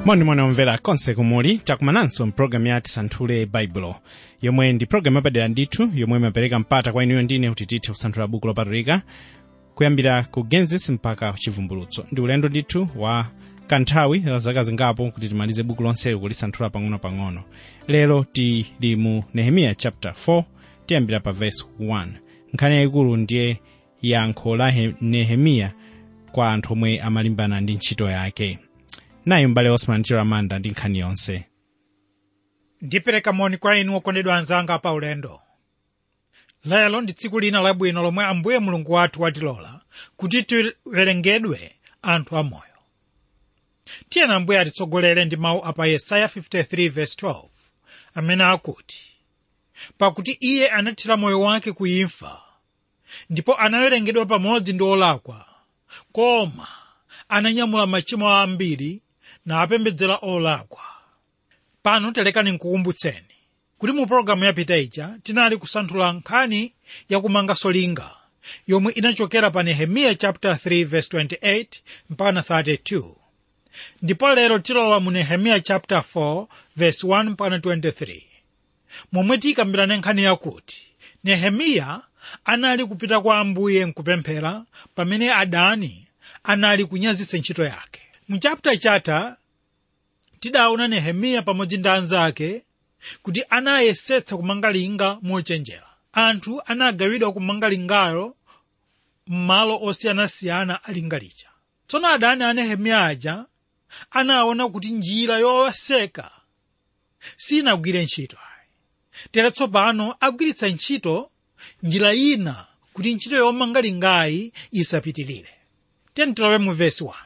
monimoni omvera konse kumuli takumananso mpulogalamu ya tisanthule baibulo yomwe ndi pulogalamu yapadera ndithu yomwe imapereka mpata kwa inuyo ndine kuti tithe kusanthula buku lopatulika kuyambira ku genesis mpaka chivumbulutso ndi ulendo ndithu wa kanthawi la zaka zingapo kuti timalize buku lonseli kulisanthula pang'ono-pang'ono lero tili mu nehemiya chapter 4 tiyambira pa verse 1 nkhani yayikulu ndiye yankho la He- nehemiya kwa anthu omwe amalimbana ndi ntchito yake nayi m'bale osman chiramanda ndi nkhani yonse ndipereka moni kwa inu okondedwa anzanga pa ulendo lero ndi tsiku lina labwino lomwe ambuye mulungu wathu watilola kuti tiwerengedwe anthu amoyo tiyena ambuye atitsogolere ndi mawu apa yesaya 53:12 amene akuti pakuti iye anathira moyo wake ku imfa ndipo anawerengedwa pamodzi ndi olakwa koma ananyamula machimo ambiri napembedzera olakwa pano telekani nkukumbutseni kuti mu pologalamu yapita ija tinali kusanthula nkhani yakumanganso linga yomwe inachokera pa nehemiya chapter 3 verse 28 mpaka 32 ndipo lero tilowa mu nehemiya chapter 4 verse 1 mpaka 23 momwe tikambirane nkhani yakuti nehemiya anali kupita kwa ambuye nkupemphera pamene adani anali kunyazitsa ntchito yake mu chapter chatha tidaona nehemiya pamodzi ndi anzake kuti anayesetsa kumanga linga mochenjera anthu anagawidwa kumanga lingalo m'malo osiyanasiyana a linga lija tsono adani a nehemiya aja anaona kuti njira yowaseka sinagwire ntchito tere tsopano agwiritsa ntchito njira ina kuti ntchito yomanga lingayi isapitirire tentilowe mu vesi 1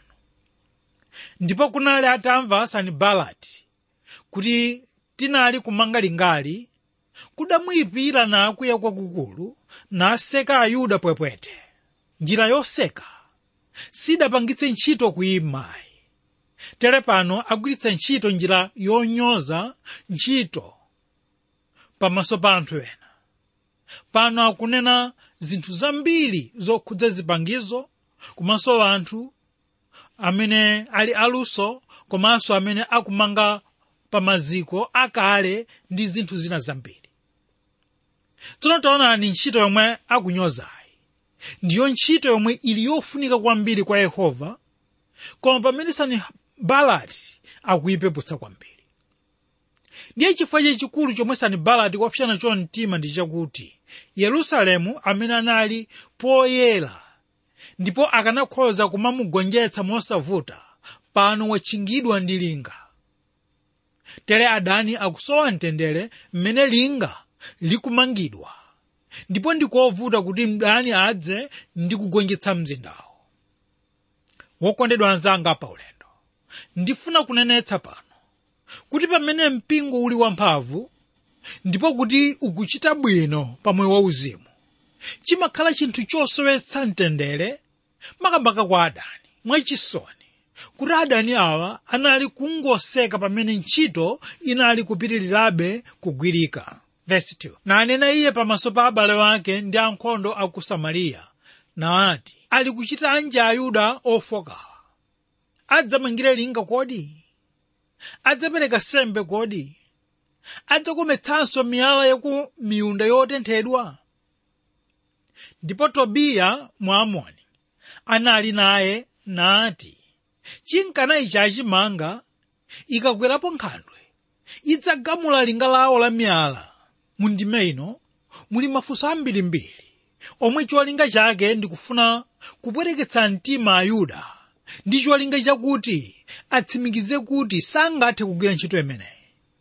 ndipo kunali atamva sanibalati kuti tinali kumanga lingali kudamuyipira nakwiya kwakukulu naseka ayuda pwepwete njira yoseka sidapangitse ntchito kuyimayi tere pano agwiritsa ntchito njira yonyoza ntchito pamaso pa anthu ena pano akunena zinthu zambiri zokhudza zipangizo komanso anthu amene ali aluso komanso amene akumanga pa maziko akale ndi zinthu zina zambiri tsono taonani ntchito yomwe akunyozayi ndiyo ntchito yomwe ili yofunika kwambiri kwa yehova koma pamene sanibalati akuyipeputsa kwambiri ndiye chifukwa chachikulu chomwe sanibalati kwapsana nacho mtima ndi chakuti yerusalemu amene anali poyera ndipo akanakhoza kumamugonjetsa mosavuta pano watchingidwa ndi linga tere adani akusowa mtendere mmene linga likumangidwa ndipo ndikovuta kuti mdani adze ndi kugonjetsa mzindawo wokondedwa anzanga pa ulendo ndifuna kunenetsa pano kuti pamene mpingo uli wamphamvu ndipo kuti ukuchita bwino pa moyo wauzimu chimakhala chinthu chosowetsa mtendere makamaka kwa adani mwachisoni kuti adani awa anali kungoseka pamene ntchito inali kupitirirabe kugwirika Verse 2. nanena iye pamaso pa abale wake ndi ankhondo a ku samariya nati ali kuchita anje ayuda ofokawa adzamangire linga kodi adzapereka sembe kodi adzakometsanso miyala yaku miyunda yotenthedwa ndipo tobiya mwamoni anali naye nati chinkana ichi achimanga ikakwerapo nkhandwe idzagamula linga lawo la miyala mu ndime ino muli mafunso ambirimbiri omwe cholinga chake ndikufuna kupwereketsa mtima ayuda ndi cholinga chakuti atsimikize kuti sangathe kugwira ntchito imeneyi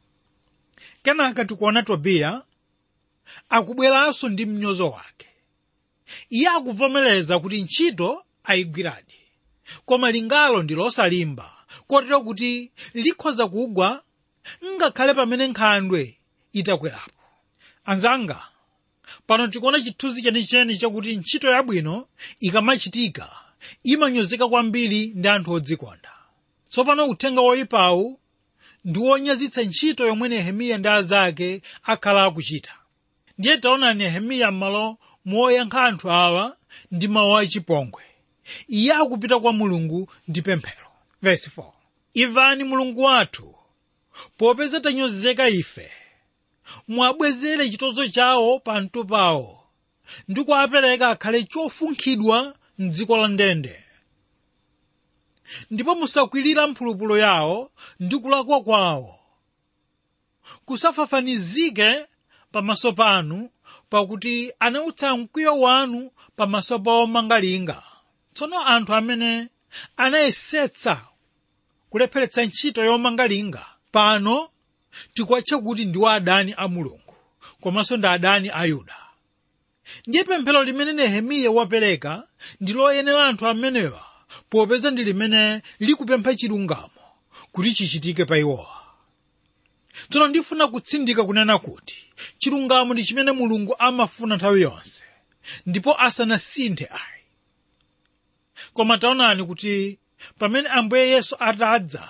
kenaka tikuona tobiya akubweranso ndi mnyozo wake iye akuvomereza kuti ntchito ayigwiradi koma lingalo ndi losalimba kotero kuti likhoza kugwa ngakhale pamene nkhandwe itakwerapo anzanga pano tikuona chithunzi chenicheni chakuti ntchito yabwino ikamachitika imanyozeka kwambiri ndi anthu odzikonda tsopano uthenga woyipawu ndi wonyazitsa ntchito yomwe nehemiya ndi azake akhala akuchita ndiye taona nehemiya m'malo moyankha anthu awa ndi mawu achipongwe iye akupita kwa mulungu ndi pemphero Verse 4. imvani mulungu wathu popeza tanyozeka ife mwabwezere chitonzo chawo pamtu pawo ndi kuwapereka akhale chofunkhidwa mdziko la ndende ndipo musakwirira mphulupulu yawo ndi kulakwa kwawo kusafafanizike pamaso panu pakuti anautsa mkwiyo wanu pamaso pa omangalinga tsono anthu amene anayesetsa kulepheretsa ntchito yomangalinga pano tikuwatcha kuti ndiwo adani a mulungu komanso ndi adani a yuda ndiye pemphero limene nehemiya wapereka ndi loyenera anthu amenewa popeza ndi limene likupempha chilungamo kuti chichitike pa iwowa tsono ndifuna kutsindika kunena kuti chilungamo ndi chimene mulungu amafuna nthawi yonse ndipo asanasinthe ayi koma taonani kuti pamene ambuye yesu atadza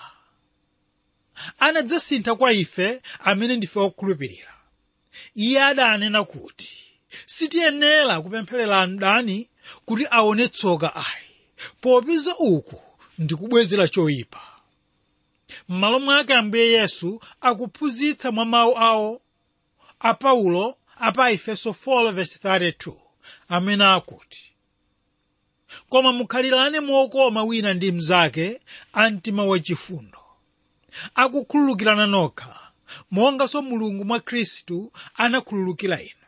anadzasintha kwa ife amene ndife okhulupirira iye adanena kuti sitiyenera kupempherera mdani kuti aone tsoka ayi popeza uku ndikubwezera choyipa m'malo mwake ambuye yesu akuphunzitsa mwa mawu awo a paulo apa efeso 4:32 amene akuti koma mukhalirane mokoma wina ndi mnzake a mtima wachifundo akukhululukirana nokha monganso mulungu mwa khristu anakhululukira inu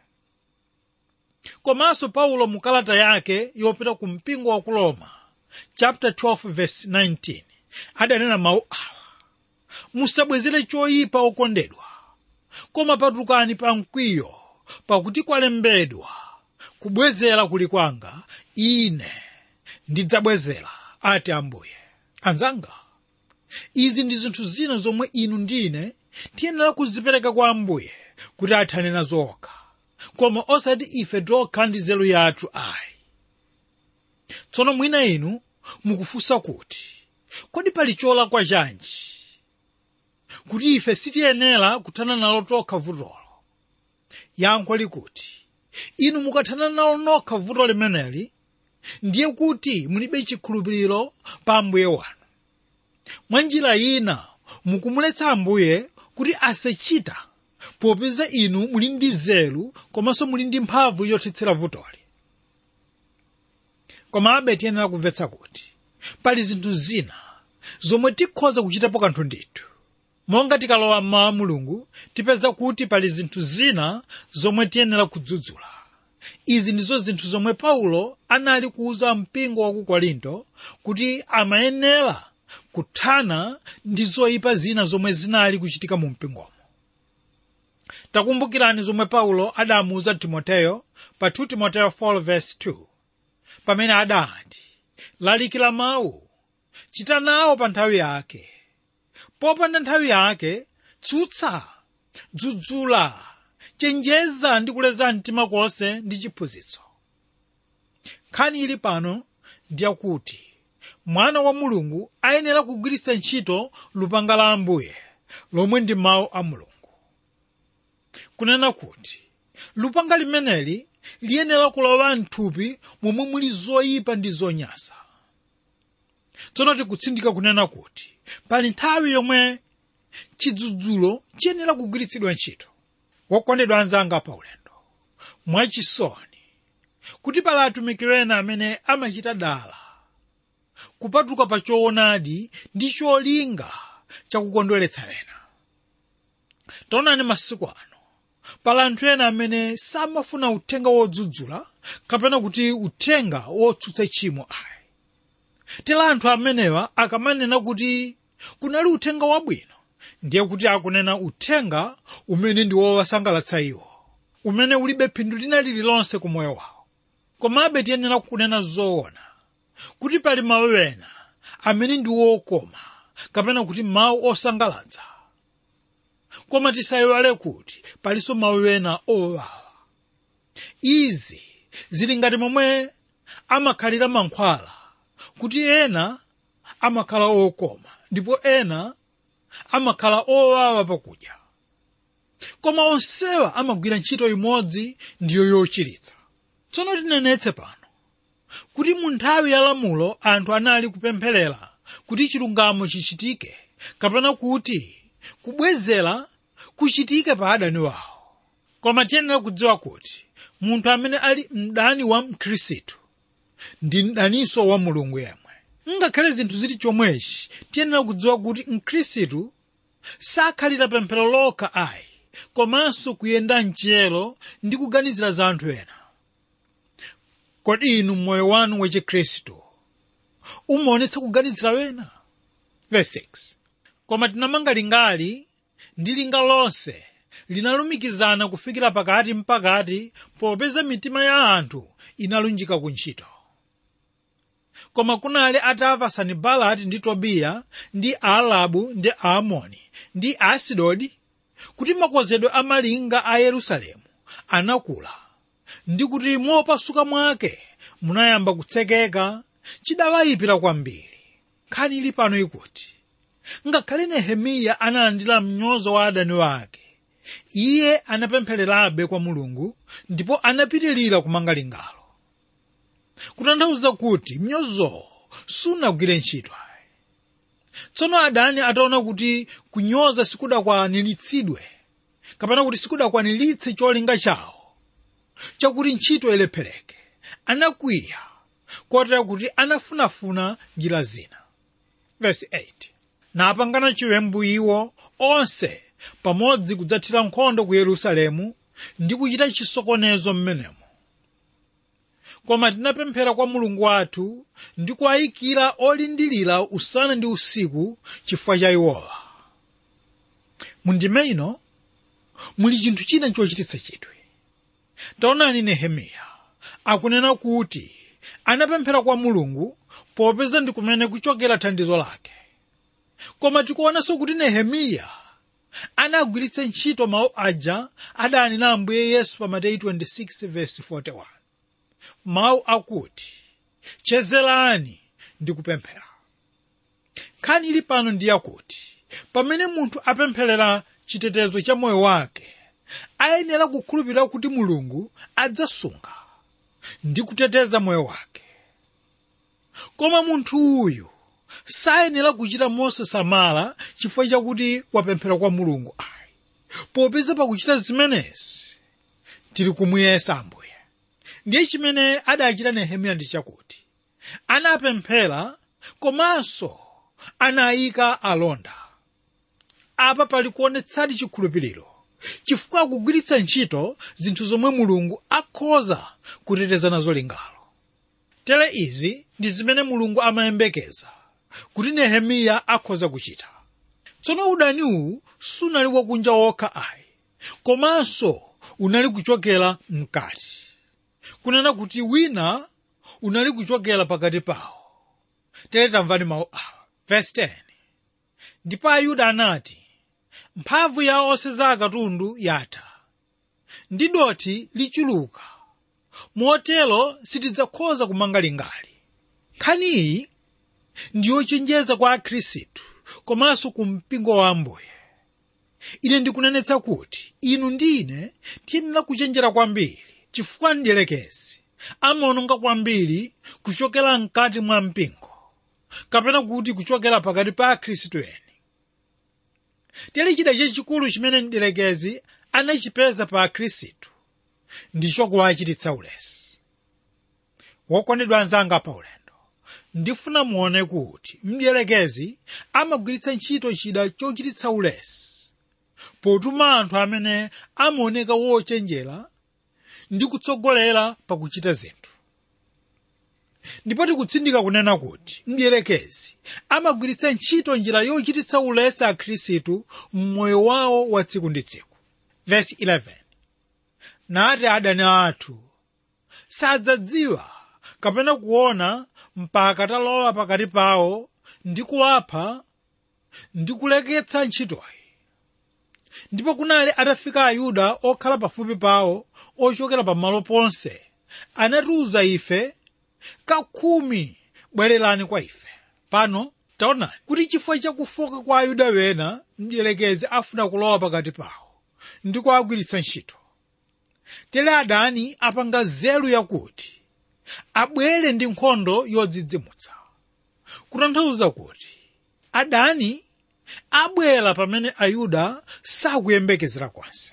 komanso paulo mu kalata yake yopita ku mpingo wa ku roma chapter 12 verse 19 adanena mawu awa musabwezere choyipa okondedwa koma patukani pa mkwiyo pakuti kwalembedwa kubwezera kuli kwanga ine ndidzabwezera ati ambuye anzanga izi ndi zinthu zina zomwe inu ndine tiyenera kuzipereka kwa ambuye kuti athane nazo okha koma osati ife tokha ndi nzeru yathu ayi tsono mwina inu mukufunsa kuti kodi pali cholakwa chanji kuti ife sitiyenera kuthana nalo tokha vutolo yankho likuti inu mukathana nalo nokha vuto limeneli ndiye kuti mulibe chikhulupiriro pa ambuye wanu mwa njira ina mukumuletsa ambuye kuti asachita popeza inu muli ndi nzeru komanso muli ndi mphamvu yothetsera vutoli komabe tiyenera kumvetsa kuti pali zinthu zina zomwe tikhoza kuchitapo kanthu ndithu monga tikalowa mmawa mulungu tipeza kuti pali zinthu zina zomwe tiyenera kudzudzula izi ndizo zinthu zomwe paulo anali kuuza mpingo wa ku korinto kuti amayenera kuthana ndi zoyipa zina zomwe zinali kuchitika mu mpingomo takumbukirani zomwe paulo adamuuza timoteyo pa 2 timoteyo 4:2 pamene adati lalikira mawu chita nawo pa nthawi yake popanda nthawi yake tsutsa dzudzula chenjeza ndi kuleza mtima konse ndi chiphunzitso nkhani ili pano ndiyakuti mwana wa mulungu ayenera kugwiritsa ntchito lupanga la ambuye lomwe ndi mawu a mulungu kunena kuti lupanga limeneli liyenera kulowa mthupi momwe muli zoyipa ndi zonyansa tsono tikutsindika kunena kuti pali nthawi yomwe chidzudzulo chiyenera kugwiritsidwa ntchito wokondedwa anzanga pa ulendo mwachisoni kuti pali atumiki ena amene amachita dala kupatuka pa choonadi ndi cholinga chakukondweretsa ena taonani masiku ano pali anthu ena amene samafuna uthenga wodzudzula kapena kuti uthenga wotsutsa tchimo ayi tera anthu amenewa akamanena kuti kunali uthenga wabwino ndiye kuti akunena uthenga umene ndi wowasangalatsa iwo umene ulibe phindu lina lililonse ku moyo wawo komabe tiyenera kunena zoona kuti pali mawu ena amene ndi wokoma kapena kuti mawu osangalatsa koma tisayiwale kuti palinso mawu ena owawa izi zili ngati momwe amakhalira mankhwala kuti ena amakhala okoma ndipo ena amakhala owawa pakudya koma onsewa amagwira ntchito imodzi ndiyo yochiritsa tsono tinenetse pano kuti mu nthawi ya lamulo anthu anali kupempherera kuti chilungamo chichitike kapena kuti kubwezera kuchitike pa adani wawo koma tiyenera kudziwa kuti munthu amene ali mdani wa mkhristu ndi mdaninso wa mulungu yemwe ngakhale zinthu zili chomwechi tiyenera kudziwa kuti mkhristu sakhalira pemphero lokha ayi komanso kuyenda mchiyero ndi kuganizira za anthu ena kodi inu mmoyo wanu wachikhristu umaonetsa kuganizira wena verse 6 koma tinamanga lingali ndi linga lonse linalumikizana kufikira pakati mpakati popeza mitima ya anthu inalunjika ku ntchito koma kunali atamva sanibalati ndi tobiya ndi aalabu ndi aamoni ndi aasidodi kuti makozedwe a malinga a yerusalemu anakula ndi kuti mopasuka mwake munayamba kutsekeka chidawayipira kwambiri nkhani ili pano ikuti ngakhale nehemiya analandira mnyozo wa adani wake iye anapemphererabe kwa mulungu ndipo anapitirira kumanga lingalo kutanthauza kuti mnyozowo sunagwire ntchito tsono adani ataona kuti kunyoza sikudakwaniritsidwe kapena kuti sikudakwaniritse cholinga chawo chakuti ntchito ilephereke anakwiya kotera kuti anafunafuna njira zina verse 8 napangana chiwembu iwo onse pamodzi kudzathira nkhondo ku yerusalemu ndi kuchita chisokonezo mmenemo koma tinapemphera kwa mulungu wathu ndi kuwayikira olindirira usana ndi usiku chifukwa cha iwowa mundime ino muli chinthu china chochititsa chidwi taonani nehemiya akunena kuti anapemphera kwa mulungu popeza ndi kumene kuchokera thandizo lake koma tikuonanso kuti nehemiya anagwiritsa ntchito mawu aja adanena ambuye yesu pa mateyu 26:41 mawu akuti chezerani ndi kupemphera nkhani ili pano ndi yakuti pamene munthu apempherera chitetezo cha moyo wake ayenera kukhulupirira kuti mulungu adzasunga ndi kuteteza moyo wake koma munthu uyu sayenera kuchita mosasamala chifukwa chakuti wapemphera kwa mulungu ayi popeza pakuchita zimenezi tili kumuyesa ambuye ndiye chimene adachita nehemiya ndi chakuti anapemphera komanso anayika alonda apa pali kuonetsadi chikhulupiriro chifukwa akugwiritsa ntchito zinthu zomwe mulungu akhoza kuteteza nazo lingalo tere izi ndi zimene mulungu amayembekeza kuti nehemiya akhoza kuchita tsono udaniwu sunali wakunja wokha ayi komanso unali kuchokera mkati kunena kuti wina unali kuchokera pakati pawo tere tamvani mawu awa verse 10 ndipo ayuda anati mphamvu ya oseza akatundu yatha ndi dothi lichuluka motero sitidzakhoza kumanga lingali nkhaniyi ndiyochenjeza kwa akhristu komanso ku mpingo wa ambuye ine ndikunenetsa kuti inu ndi ine tiyenera kuchenjera kwambiri chifukwa mdierekezi amaononga kwambiri kuchokera mkati mwa mpingo kapena kuti kuchokera pakati pa akhristu eni tili chida chachikulu chimene mdierekezi anachipeza pa akhristu ndicho kuwachititsa ulesi wokondedwa anzanga pa ulendo ndifuna muone kuti mdierekezi amagwiritsa ntchito chida chochititsa ulesi potuma anthu amene amaoneka wochenjera ndi kutsogolera pakuchita zinthu ndipo tikutsindika kunena kuti mdierekezi amagwiritsa ntchito njira yochititsa ulesi akhristu mmoyo wawo wa tsiku ndi tsiku verse 11 nati adani athu sadzadziwa kapena kuona mpaka talowa pakati pawo ndi kuwapha ndi kuleketsa ntchitoyi ndipo kunali atafika ayuda okhala pafupi pawo ochokera pamalo ponse anatiuza ife kakhumi bwererani kwa ife pano taonani kuti chifukwa chakufoka kwa ayuda wena mdierekezi afuna kulowa pakati pawo ndi kuwagwiritsa ntchito tere adani apanga nzeru yakuti abwere ndi nkhondo yodzidzimutsa kutanthauza kuti adani abwera pamene ayuda sakuyembekezera konse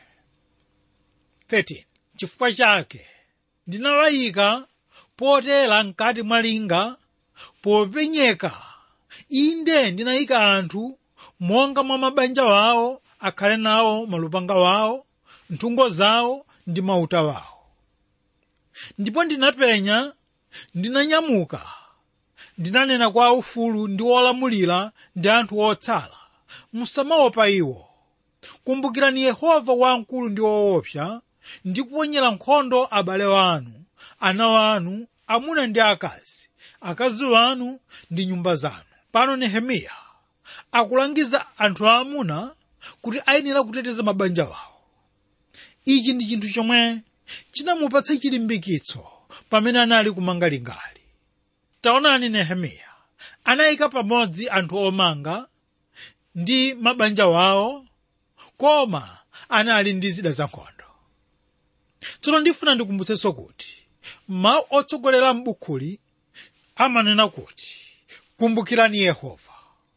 13 chifukwa chake ndinawayika potera mkati mwa linga popenyeka inde ndinayika anthu monga mwa mabanja wawo akhale nawo malupanga wawo nthungo zawo ndi mauta wawo ndipo ndinapenya ndinanyamuka ndinanena kwa aufulu ndi olamulira ndi anthu otsala musamaopa iwo kumbukirani yehova wamkulu ndi woopsa ndi kuponyera nkhondo abale wanu ana wanu amuna ndi akazi akazi wanu ndi nyumba zanu pano nehemiya akulangiza anthu aamuna kuti ayenera kuteteza mabanja wawo ichi ndi chinthu chomwe chinamupatsa chilimbikitso pamene anali kumanga lingali taonani nehemiya anayika pamodzi anthu omanga ndi mabanja wawo koma anali ndi zida zankhondo tsono ndifuna ndikumbutsenso kuti mawu otsogolera m'bukhuli amanena kuti kumbukirani yehova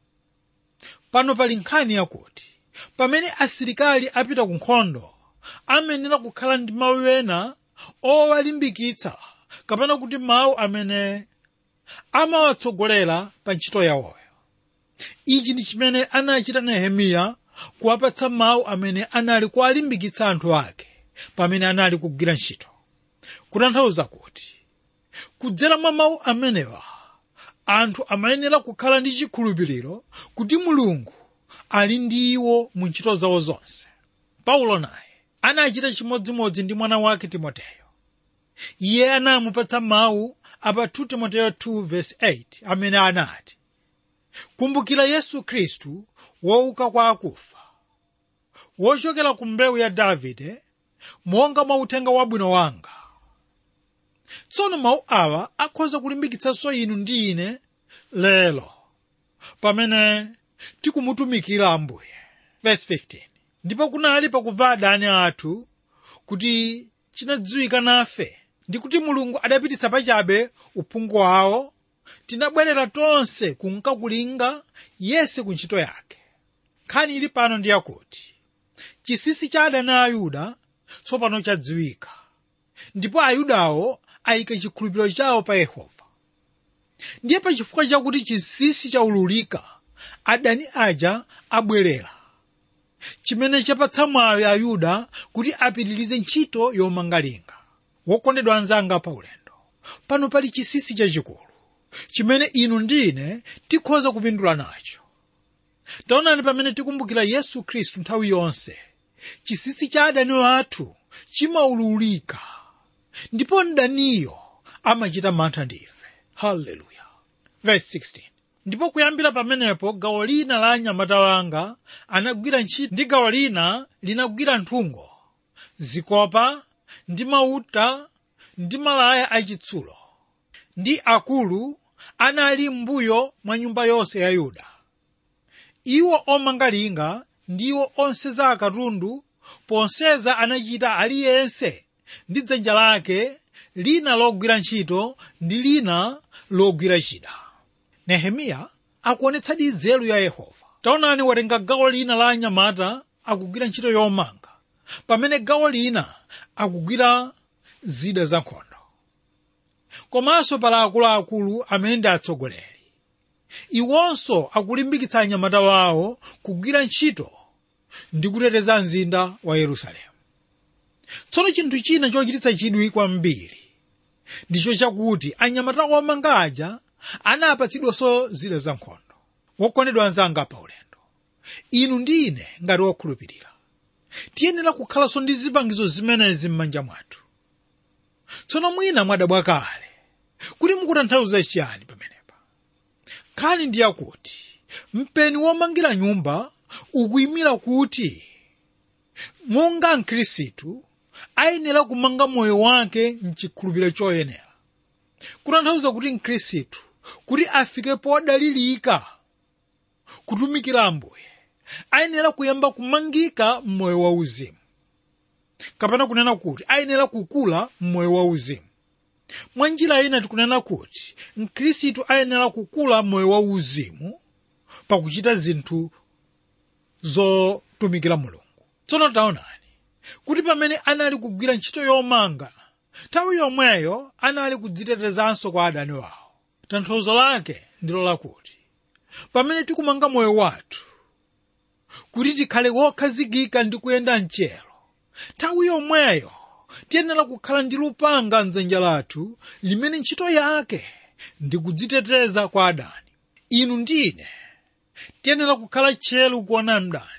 pano pali nkhani yakuti pamene asilikali apita ku nkhondo amenera kukhala ndi mawu ena owalimbikitsa kapena kuti mawu amene amawatsogolera pa ntchito yawoyo ichi ndi chimene anachita nehemiya kuwapatsa mawu amene anali kuwalimbikitsa anthu ake pamene anali kugwira ntchito kutanthauza kuti kudzera mwa mawu amenewa anthu amayenera kukhala ndi chikhulupiriro kuti mulungu ali ndi iwo mu ntchito zawo zonse paulo naye anachita chimodzimodzi ndi mwana wake timoteyo iye anamupatsa mawu apa 2 timoteyo 2:8 amene anati kumbukira yesu khristu wouka kwa akufa wochokera ku mbewu ya davide monga mwa uthenga wabwino wanga tsono mawu awa akhoza kulimbikitsanso inu ndi ine lero pamene tikumutumikira ambuye verse 15 ndipo kunali pakumva adani athu kuti chinadziwika nafe ndi kuti mulungu adapititsa pachabe uphungu wawo tinabwerera tonse kunkakulinga yese ku ntchito yake nkhani ili pano ndi yakuti chisisi cha adani a ayuda tsopano chadziwika ndipo ayudawo ayika chikhulupiriro chawo pa yehova ndiye pachifukwa chakuti chinsinsi chaululika adani aja abwerera chimene chapatsa mwayi ayuda kuti apitirize ntchito yomanga linga wokondedwa anzanga pa ulendo pano pali chinsinsi chachikulu chimene inu ndine tikhoza kupindula nacho taonani pamene tikumbukira yesu khristu nthawi yonse chinsinsi cha adani wathu chimaululika ndipo mdaniyo amachita mantha ndi ife haleluya verse 16 ndipo kuyambira pamenepo gawo lina la anyamata wanga anagwira ntchito ndi gawo lina linagwira nthungo zikopa ndi mauta ndi malaya achitsulo ndi akulu anali m'mbuyo mwa nyumba yonse ya yuda iwo omanga linga ndiwo onseza akatundu ponseza anachita aliyense ndi dzanja lake lina logwira ntchito ndi lina logwira chida nehemiya akuonetsadi nzeru ya yehova taonani watenga gawo lina la anyamata akugwira ntchito yomanga pamene gawo lina akugwira zida zankhondo komanso pala akuluakulu amene ndi atsogoleri iwonso akulimbikitsa anyamata wawo kugwira ntchito ndi kuteteza mzinda wa yerusalemu tsono chinthu china chochititsa chidwi kwambiri ndicho chakuti anyamata omanga aja anapatsidwanso zida zankhondo wokondedwa anzanga pa ulendo inu ndi ine ngati wokhulupirira tiyenera kukhalanso ndi zipangizo zimenezi m'manja mwathu tsono mwina mwadabwa kale kuti mukutanthauza chiyani pamenepa nkhani ndi yakuti mpeni womangira nyumba ukuyimira kuti monga mkhristu ayenera kumanga moyo wake mchikhulupiriro choyenera kutanthauza kuti mkhristu kuti afike podalirika kutumikira ambuye ayenera kuyamba kumangika mmoyo wauzimu kapena kunena kuti ayenera kukula mmoyo wauzimu mwa njira ina tikunena kuti mkhristu ayenera kukula mmoyo wauzimu pakuchita zinthu zotumikira mulungu tsono taonani kuti pamene anali kugwira ntchito yomanga nthawi yomweyo anali kudzitetezanso kwa adani wawo tanthauzo lake ndilo lakuti pamene tikumanga moyo wathu kuti tikhale wokhazikika ndi kuyenda mchero nthawi yomweyo tiyenera kukhala ndi lupanga mdzanja lathu limene ntchito yake ndi kudziteteza kwa adani inu ndine tiyenera kukhala tcheru kuona mdani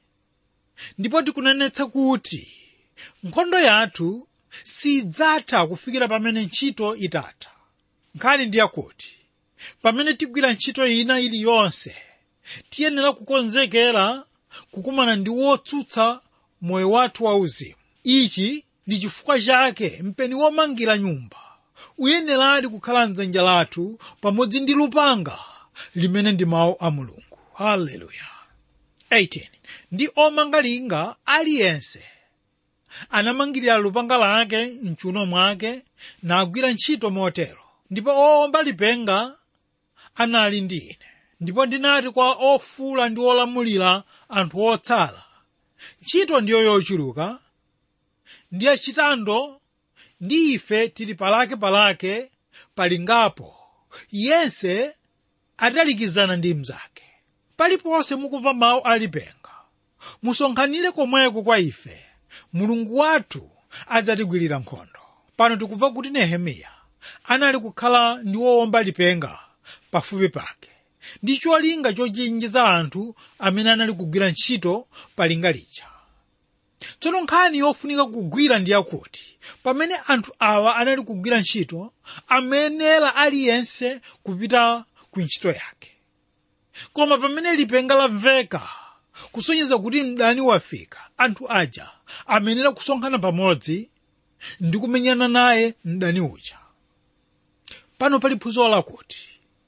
ndipo tikunenetsa kuti nkhondo yathu sidzatha kufikira pamene ntchito itatha nkhani ndi yakuti pamene tigwira ntchito ina iliyonse tiyenera kukonzekera kukumana ndi wotsutsa moyo wathu wauzimu ichi ndi chifukwa chake mpeni womangira nyumba uyeneradi kukhala mdzanja lathu pamodzi ndi lupanga limene ndi mawu a mulungu haleluya 18 ndi omanga linga aliyense anamangirira lupanga lake mchuno mwake nagwira ntchito motero ndipo owomba lipenga anali ndi ine ndipo ndinati kwa ofula ndi olamulira anthu otsala ntchito ndiyo yochuluka ndi yachitando ndi ife tili palake-palake palingapo yense atalikizana ndi mnzake paliponse mukumva mawu alipenga musonkhanire komweko kwa ife mulungu wathu adzatigwirira nkhondo pano tikumva kuti nehemiya anali kukhala ndi wowomba lipenga pafupi pake ndi cholinga chochenjeza anthu amene anali kugwira ntchito pa linga lija tsono nkhani yofunika kugwira ndi yakuti pamene anthu awa anali kugwira ntchito amenera aliyense kupita ku ntchito yake koma pamene lipenga lamveka kusonyeza kuti mdani wafika anthu aja amenera kusonkhana pamodzi ndi kumenyana naye mdani uja pano pali phunziro lakuti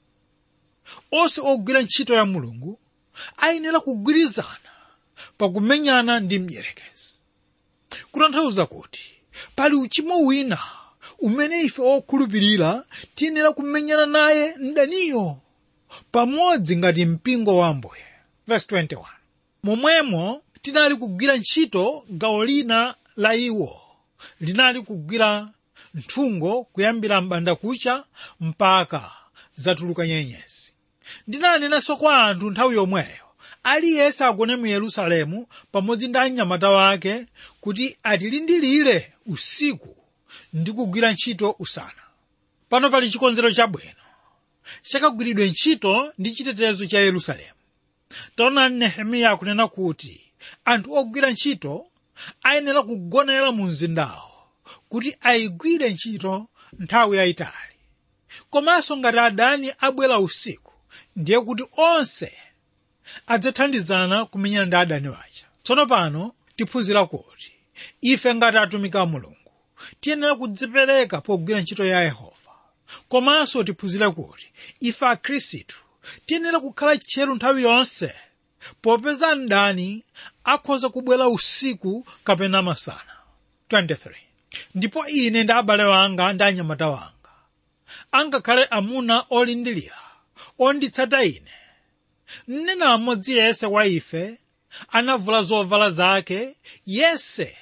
onse ogwira ntchito ya mulungu ayenera kugwirizana pakumenyana ndi mdierekezi kutanthauza kuti pali uchimo wina umene ife okhulupirira tiyenera kumenyana naye mdaniyo pamodzi ngati mpingo wa ambuye verse 21 momwemo tinali kugwira ntchito gawo lina la iwo linali kugwira nthungo kuyambira m'bandakucha mpaka zatuluka nyenyezi ndinanenanso kwa anthu nthawi yomweyo aliyense agone mu yerusalemu pamodzi ndi anyamata wake kuti atilindilire usiku ndi kugwira ntchito usana pano pali chikonzero chabwino chakagwiridwe ntchito ndi chitetezo cha yerusalemu taonani nehemiya akunena kuti anthu ogwira ntchito ayenera kugonera mu mzindawo kuti ayigwire ntchito nthawi yayitali komanso ngati adani abwera usiku ndiye kuti onse adzathandizana kumenyana ndi adani waja tsono pano tiphunzira kuti ife ngati atumiki a mulungu tiyenera kudzipereka pogwira ntchito ya yehova komanso tiphunzira kuti ife akhristu tiyenera kukhala tcheru nthawi yonse popeza mdani akhoza kubwera usiku kapena masana 23 ndipo ine ndi abale wanga ndi anyamata wanga angakhale amuna olindilira onditsata ine mnena mmodzi yese wa ife anavula zovala zake yese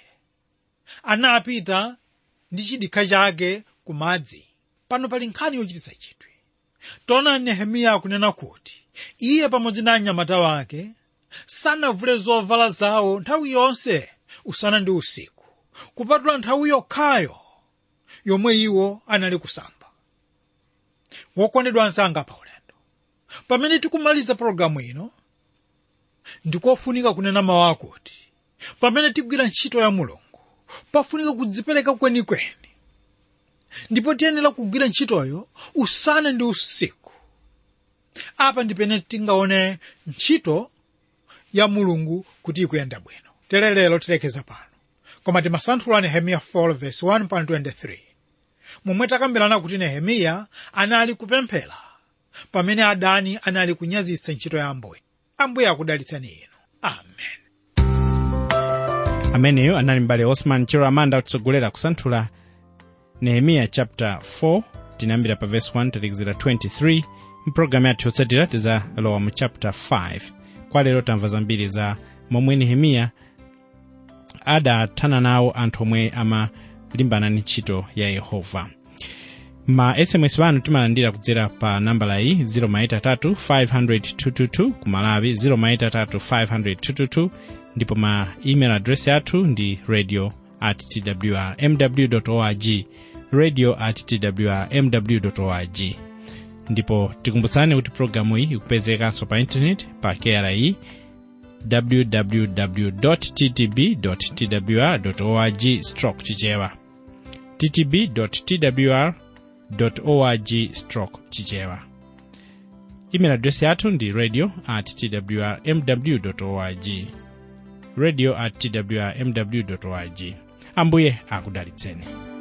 anapita ndi chidikha chake ku madzi pano pali nkhani yochititsa chidwi taonani nehemiya akunena kuti iye pamodzi ndi anyamata wake sanavule zovala zawo nthawi yonse usana ndi usiku kupatula nthawi yokhayo yomwe iwo anali kusamba wokondedwa anzanga pa ulendo pamene tikumaliza pologalamu ino ndikofunika kunena mawu akuti pamene tigwira ntchito ya mulungu pafunika kudzipereka kwenikweni ndipo tiyenera kugwira ntchitoyo usana ndi usiku apa ndipene tingaone ntchito ya mulungu kuti ikuyenda bwino tere lero tilekeza pano koma timasanthula nehemiya 4 verse 1 pa 23 momwe takambirana kuti nehemiya anali kupemphera pamene adani anali kunyazitsa ntchito ya ambuye ambuye akudalitsani inu amen ameneyo anali mbale osman chero amanda kutsogolera kusanthula nehemiya chapter 4 tinayambira pa verse 1 talekezera 23 mpulogalamu yathu yotsatira tizalowa mu chapter 5 kwa lero tamva zambiri za momwe nehemiya adathana nawo anthu omwe amalimbana ndi ntchito ya yehova ma sms anu timalandira kudzera pa nambala iyi 0 ku malawi 0 ndipo ma email address athu ndi radio at twr mw org radio at twr mw org ndipo tikumbutsani kuti programu iyi ikupezekanso pa intaneti pa kri www ttb twr org stroke chichewa ttb twr org stroke chichewa email address yathu ndi radio at twr mw org radio at twr mw org ambuye akudalitseni